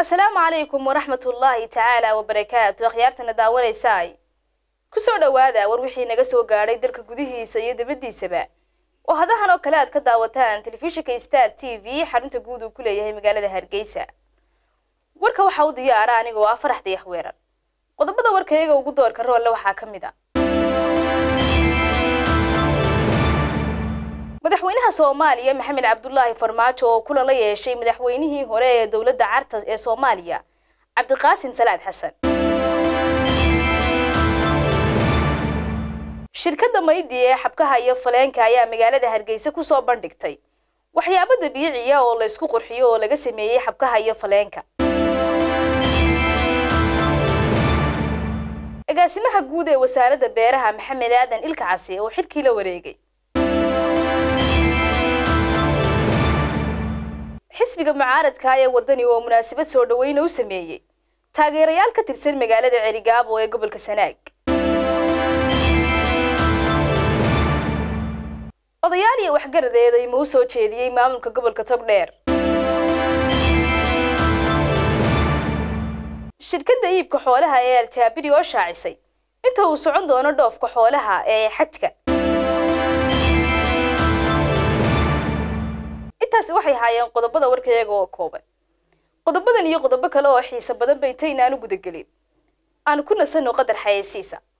asalaamu calaykum waraxmat ullaahi tacaala wabarakaatu akhyaartana daawanaysaay kusoo dhowaada war wixii naga soo gaadhay dalka gudihiisa iyo dibaddiisaba oo hadahan oo kale aad ka daawataan telefishinka star t v xarunta guud uu ku leeyahay magaalada hargeysa warka waxaa u diyaara anigoo ah farax dayax weerar qodobada warkayaga ugu doorka roolle waxaa ka mid a madaxweynaha soomaaliya maxamed cabdulaahi farmaajo oo kulan la yeeshay madaxweynihii hore ee dowladda carta ee soomaaliya cabdiqaasim salaad xasan shirkadda maydi ee xabkaha iyo faleenka ayaa magaalada hargeysa kusoo bandhigtay waxyaabo dabiiciya oo la ysku qurxiyo oo laga sameeyey xabkaha iyo faleenka agaasimaha guud ee wasaaradda beeraha maxamed aadan ilka casi oo xilkii la wareegay xisbiga mucaaradka ee wadani oo munaasabad soo dhaweyna u sameeyey taageerayaal ka tirsan magaalada celigaabo ee gobolka sanaag odayaal iyo waxgaradeeday ma u soo jeediyey maamulka gobolka togdheer shirkadda iibka xoolaha ee aljaabiri oo shaacisay inta uu socon doono dhoofka xoolaha ee xajka intaasi waxay haayeen qodobada warkayaga oo kooban qodobadan iyo qodobo kale oo xiiso badan bay taynaan u gudagelin aanu ku nasanno qadar xayeysiisa